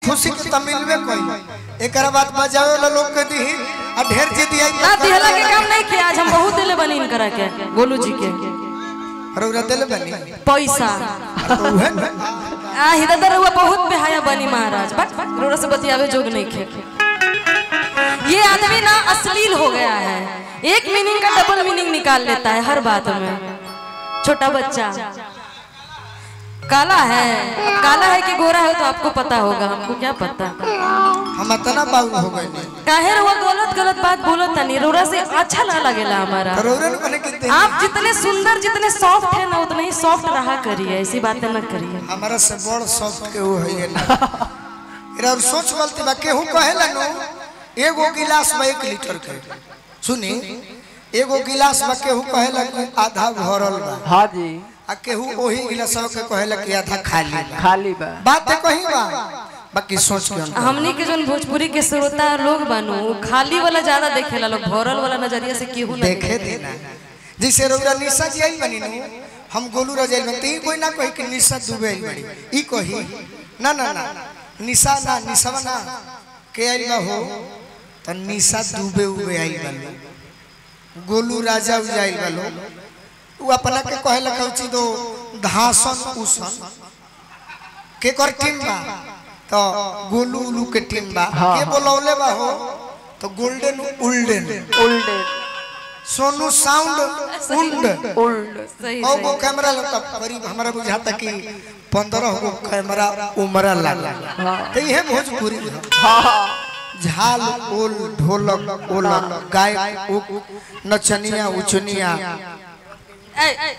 खुशी के त मिलबे कोई एकरा बाद बजावे वाला लोग के दी आ ढेर जे दिया ना दिहला के काम नहीं किया आज हम बहुत दिले बनी इनकरा के गोलू जी के रौरा दिल बनी पैसा तो उहे न आ हिदर हुआ बहुत बेहाया बनी महाराज बस रोड़ा से बतियावे जोग नहीं खे ये आदमी ना अश्लील हो गया है एक मीनिंग का डबल मीनिंग निकाल लेता है हर बात में छोटा बच्चा काला है अब काला है कि गोरा है तो आपको पता होगा हमको क्या पता हम इतना बाबू हो गए नहीं काहे वो गलत गलत बात बोलत तनी रोड़ा से अच्छा ना लगेला हमारा रौरा ने बने के आप जितने सुंदर जितने सॉफ्ट है ना उतने ही सॉफ्ट रहा करिए ऐसी बातें न करिए हमारा से बड़ सॉफ्ट के वो है ना एरा और सोच गलती बा केहू कहेला नो एगो गिलास में एक लीटर के सुनी एगो गिलास में केहू कहेला कि आधा भरल बा हाँ जी आ केहू ओही गिलास के कहेला कि आधा खाली बा खाली बा बात है कहीं बा बाकी सोच के अंतर। हमनी के जोन भोजपुरी के श्रोता लोग बानू वो खाली वाला ज्यादा देखेला लोग भरल वाला नजरिया से केहू ना देखे देना जैसे रौरा निशा जी आई बनी नु हम गोलू रजाइल बनी ती कोई ना कही कि निशा दुबे आई बनी ई कही ना ना ना निशा ना निशा ना के आई बा हो त निशा दुबे उबे आई बनी गोलू राजा उजाइल बलो उ अपना के कहे लखौची दो धासन उसन के कर टीम बा तो गोलू उलू के टीम बा के बोलौले बा हो तो गोल्डन उल्डन उल्टे सोनू साउंड उंड उल्ट सही और सही वो कैमरा लगता करीब हमारा बुझाता कि पंद्रह गो कैमरा उमरा लगा तो ये भोजपुरी है हाँ झाल ओल ढोलक ओलक गायक उक नचनिया उचनिया ए, ए,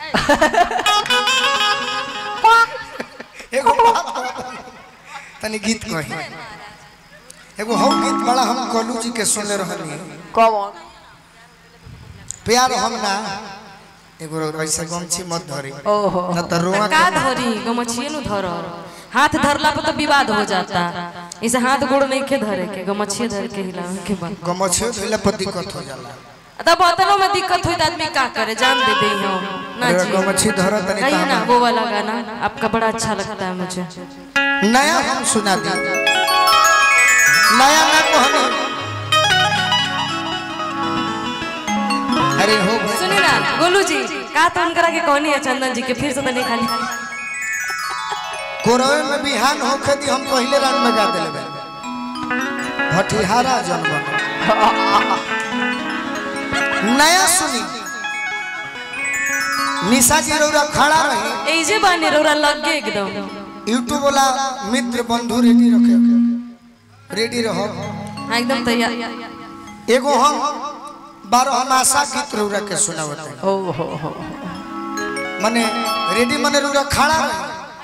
एगो बात बता। तनी गीत कही एगो हम गीत बड़ा हम कलू जी के सुनले रहनी कौन प्यार हम ना एगो ऐसे गमछी मत धरी ओहो न तो रोआ का धरी गमछिए नु धर हाथ धरला पर तो विवाद हो जाता इसे हाथ गोड़ नहीं के धरे के गमछिए धर के हिलावे के बाद गमछी धोइला पर दिक्कत हो जाला तब बतनो में दिक्कत हुई तो आदमी का करे जान दे दे हम ना अरे जी गमछी धरत तनी गाइए ना तामा। वो वाला गाना आपका बड़ा अच्छा लगता है मुझे नया हम सुना दी नया ना कहनी अरे हो गए। सुनिए ना गोलू जी का तो उनकरा के कहनी है चंदन जी के फिर से तो नहीं खाली कोरवे में बिहान होखे दी हम पहले रान में गा देले बे भटिहारा जन्म नया सुनी निशा जी रौरा खड़ा रही ऐजे बानी रोरा लग गए एकदम यूट्यूब वाला मित्र बंधु रेडी रखे रेडी रहो हाँ एकदम तैयार एगो हम बारह हम आशा गीत रौरा के सुनावत हैं ओहो हो मने रेडी मने रौरा खड़ा रही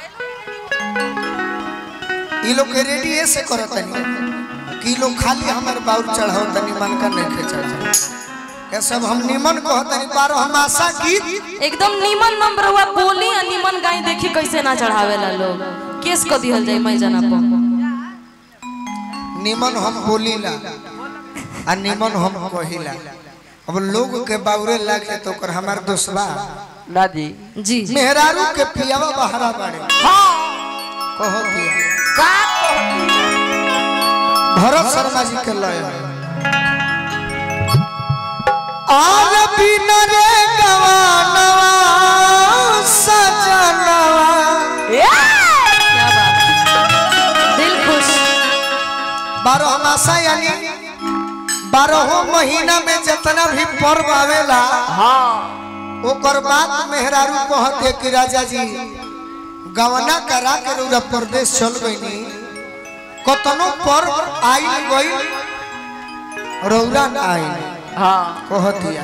ई लोग के रेडी ऐसे करत तनी कि ई लोग खाली हमर बाउर चढ़ाओ तनी मन का नहीं खे चढ़ा ये सब हम निमन कहत तनी बारह हम आशा गीत एकदम नीमन नंबर हुआ बोली आ नीमन गाय देखी कैसे ना चढ़ावेला लोग केस को दिहल जाए मैं जाना पो निमन हम बोलीला आ निमन हम कहिला अब लोग के बाउरे लागे तो ओकर हमार दोस्तबा ना जी जी जी मेहरारू के पियावा बहरा बाड़े कहो दिया का भरत शर्मा जी के लय आर बिन रे गवानवा सजनवा क्या बात दिल खुश बारह मासा यानी बारह महीना में जितना भी पर्व आवेला हाँ ओकर बाद मेहरारू कहते कि राजा जी गवना करा के रौरा प्रदेश चल गईनी कतनो पर्व आई गई रौरा ना आई हाँ कहतिया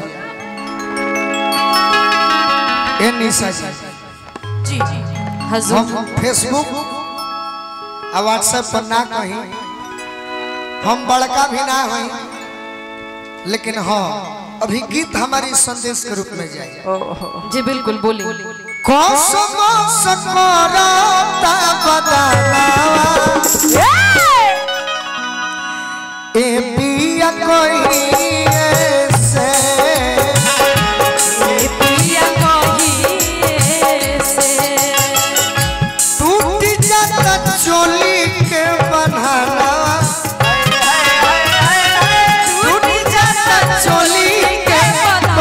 ए निशा जी जी जी हजूर हम फेसबुक आ व्हाट्सएप पर ना कहीं हम बड़का भी ना हई लेकिन हाँ अभी गीत हमारी संदेश के रूप में जाए ओहो जी बिल्कुल बोली कसम सकरता बदलावा ए पिया कोई से पिया कहिए से टूट जाता चोली के बन्हा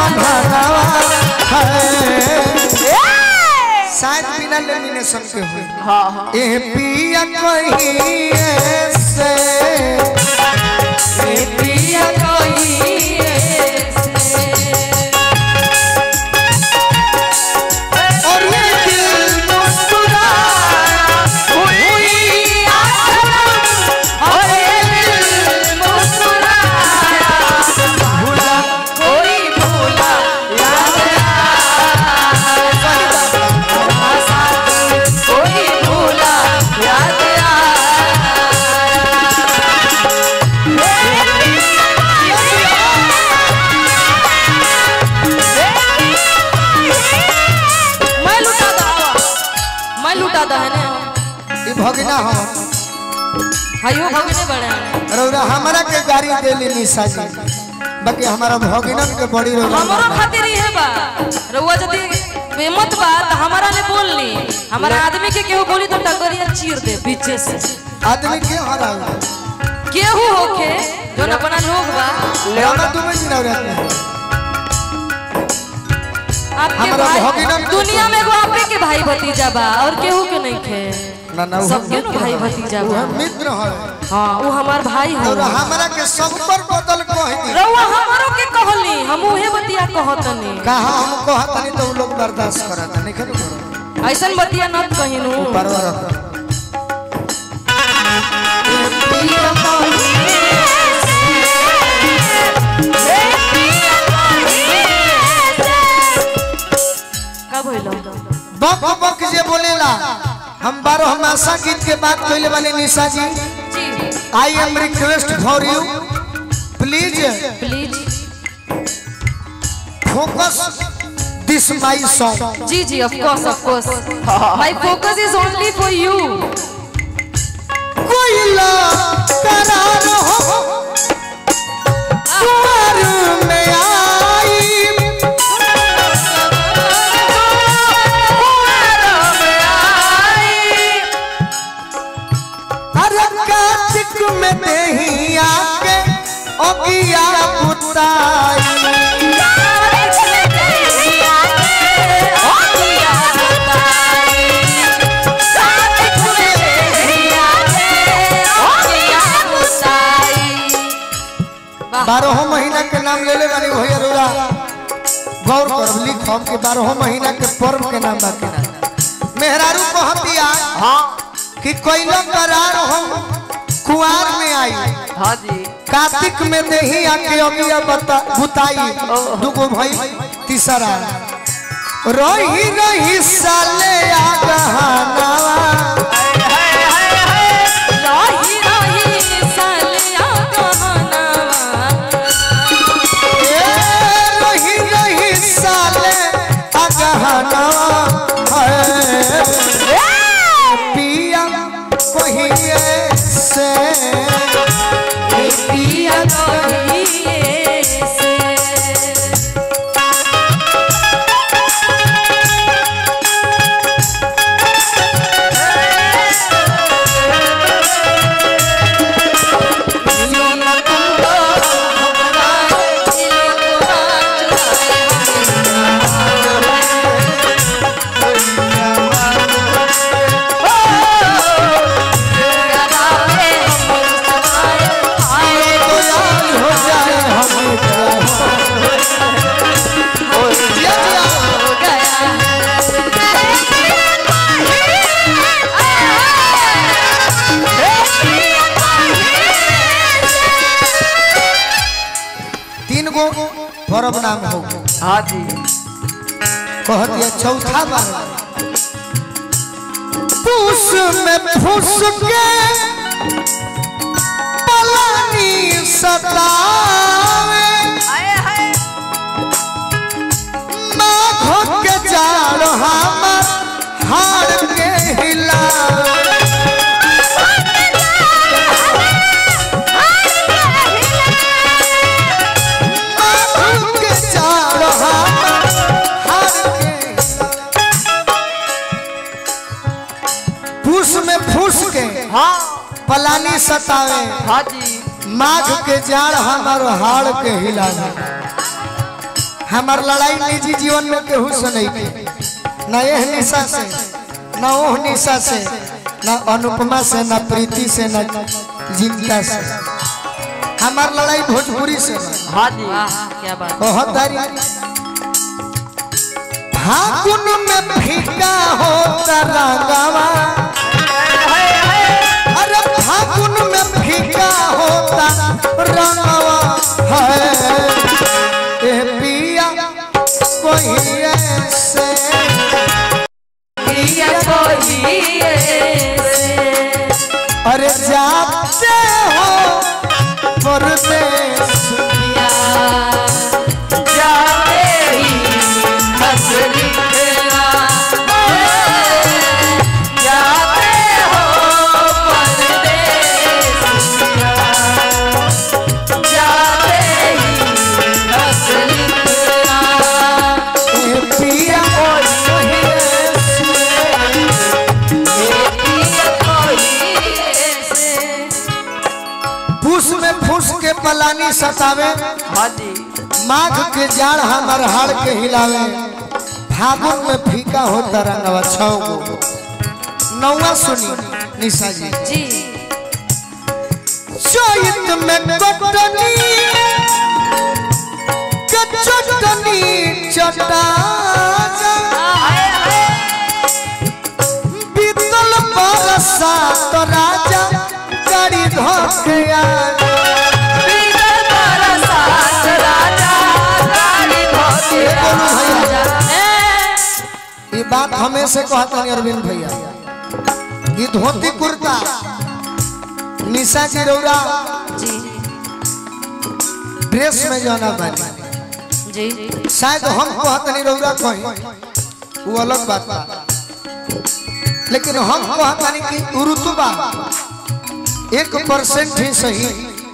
भागवा है शायद बिना लेमिनेशन के हुए हाँ हाँ ए पिया कहीं से ए पिया कोई ऐसे और ये दिल मुस्कुराया हुई आसमां और ये दिल मुस्कुराया भूला कोई भूला याद आया साथी कोई भूला याद आया मैं लुटा दा मैं लुटा दा है ना ई भगना हम हायो भगने बड़े रौरा हमरा के गाड़ी देली निशा जी बाकी हमारा भगिनन के बड़ी रौरा हमारो खातिर ही है बा रउआ यदि बेमत बा त हमारा ले बोल ली हमारा आदमी के केहू बोली तो टगरिया चीर दे पीछे से आदमी के हरा केहू होके जोन अपना लोग बा लेना तुम्हें जी रौरा आपके हमारा भाई भगिनन के दुनिया में एगो आपे के भाई भतीजा बा और केहू के नहीं खे ना ना सबके नु भाई भतीजा वो बा मित्र है हां वो हमार भाई है और हमरा के सब पर बदल कह दी रउआ हमारो के कहली हम उहे बतिया कहतनी कहा हम कहतनी तो उ लोग बर्दाश्त करत नहीं खनु करो ऐसन बतिया न कहिनु परवर का भइलो बक बक जे बोलेला हम बारह मासा गीत के बात कहले वाले Nisha ji ji I am request for you please please focus this my song ji ji of course of course my focus is only for you कोयला करार हो कुंवर में आई अरे कार्तिक में नहीं आके ओगिया बुताई बारह महीना के नाम ले ले वाली भैया रोरा गौर करब लिखब के बारह महीना के पर्व के नाम बाकी ना मेहरारू कहतिया हाँ कि कोयला करार हो कुआर में आई हाँ जी कार्तिक में नहीं आके अगिया बता बुताई दुगो भाई तीसरा रही रही साले आ गहनावा ए, रही रही साले आ गहनावा है पिया कहिए से तो याद हो जाए हम जिया जिया तीन गो पर्व नाम हो हाँ जी कह दिया चौथा बार पूस में फूस के पलानी सतावे माघ के जाड़ हमर हार के हिलावे माघ के जाड़ हमर हार के पूस में फूस के हाँ पलानी सतावे हाँ जी माघ के जाड़ हमार हाड़ के हिलावे हमार लड़ाई निजी जीवन में केहू से नहीं की न यह निशा से न ओह निशा से न अनुपमा से न प्रीति से न जिंदा से हमार लड़ाई भोजपुरी से बा। हाँ जी वाह क्या बात बहुत दारी फागुन में फीका होता रंगावा अरे फागुन में फीका होता रंगावा है ए पिया कोई ऐसे प्रिय कोई ऐसे अरे जाते हो परदेश जाते ही हंस लिखना जाते हो परदेस जाते ही हंस लिखना ए पिया कोई ऐसे फूस में फूस के पलानी सतावे हाँ जी माघ के जाड़ हमार हाड़ के हिलावे फागुन में फीका होता रंगवा छौ गो नौवा सुनी निशा जी जी चैत में कटनी के चटनी चटा बीतल बरसा तो राजा गाड़ी धोकया ये बात हमें से कहता नहीं अरविंद भैया ये धोती कुर्ता निशा जी रौरा जी ड्रेस में जाना बानी जी शायद हम कहत नहीं रौरा कहीं वो अलग बात बा लेकिन हम कहत नहीं कि रुतबा एक परसेंट ही सही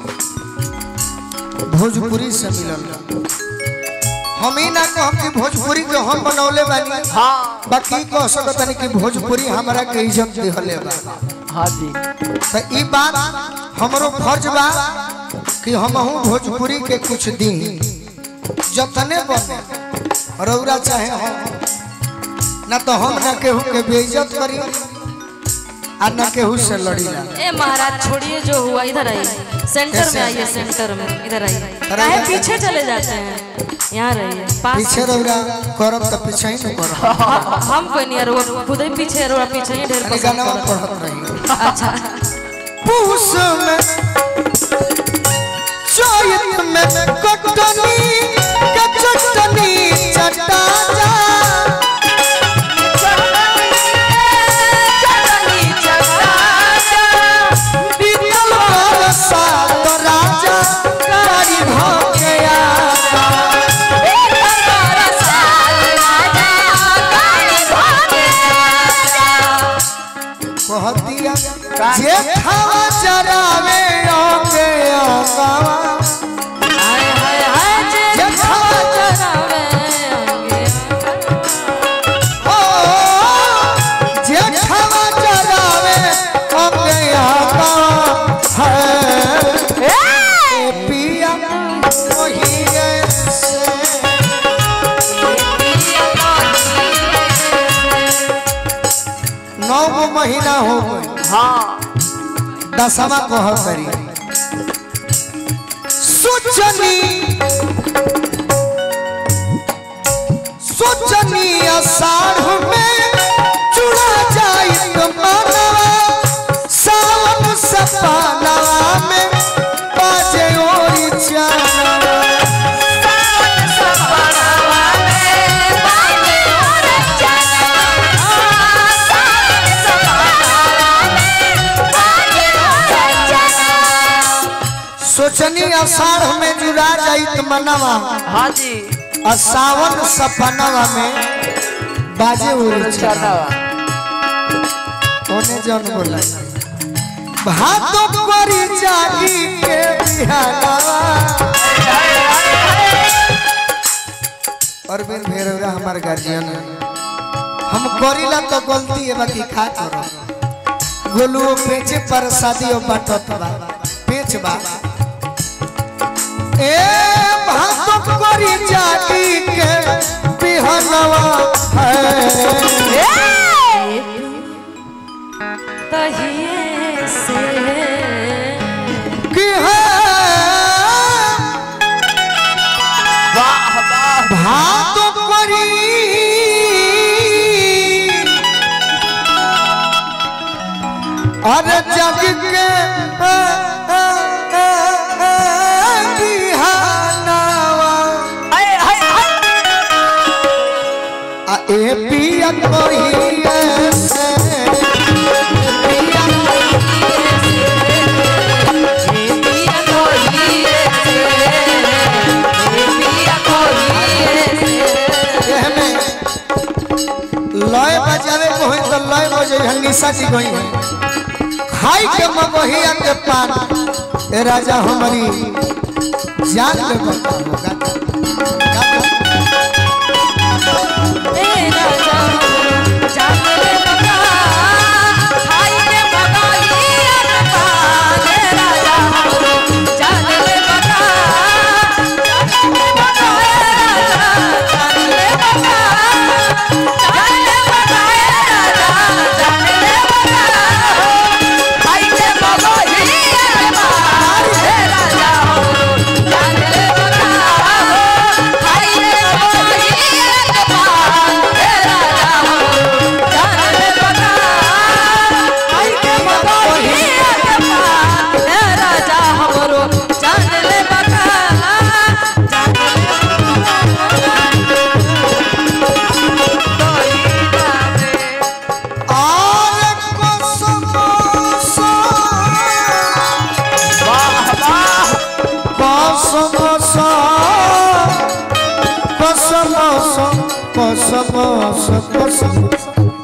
भोजपुरी से मिलल हम ही ना कहब कि भोजपुरी के हम बनौले बानी हाँ बाकी कह सकत नहीं कि भोजपुरी हमरा के इज्जत दिहले बा हाँ जी तो ई बात हमरो फर्ज बा कि हमहू भोजपुरी के कुछ दी जतने बने रौरा चाहे हम ना तो हम ना केहू के बेइज्जत करी आ ना केहू से लड़ी ना ए महाराज छोड़िए जो हुआ इधर आइए सेंटर में कैसे? आइए सेंटर में इधर आइए इधर काहे आइए। पीछे चले जाते हैं यहाँ रहिए पास पीछे रौरा करब तो पीछे ही न करब हम- हम कोई नहीं वो खुद ही पीछे रो पीछे ही ढेर यानी पसंद गाना करता है। पढ़त रही अच्छा पूस में चैत में कटनी के चटनी चटा जा बीतल बरसा तो राजा गाड़ी भोगया कहतिया जे खावा चरावे ओके ओकावा जे खावा ओ जे खावा चरावे ओके ओकावा है ए पिया ओही से नौ गो महीना हो गए हाँ दसवा कह करी सोचनी सोचनी अषाढ़ में चुड़ा जाई तो मनवा सावन सपनवा में बाजे ओरी चानवा सोचनी अषाढ़ में जुड़ा जाई तो मनवा हाँ जी और सावन सपनवा में बाजे ओरी चानवा चढ़ावा ओने जन बोला भातो करी जागी के बिहानवा अरविंद भैरवरा हमार गार्जियन है हम करीला तो गलती है बाकी खा करो गोलुओ पेचे पर शादियों बाटत बा पेच बा ए भातो करी जागी के बिहनवा है तहिए से कि है वाह वाह भात करी अरे जग के आ, आ, आ, आ, बिहानवा हाय हाय हाय आ ए पिया कोई ऐसे एह में लय बजावे को है तो लय बजे है निशा जी गई है खाई के मगहिया के पान ए राजा हमारी जान ले बता होगा राजा हमरो जान ले बता और कसम सा वाह वाह कसम सा कसम सा कसम सा कसम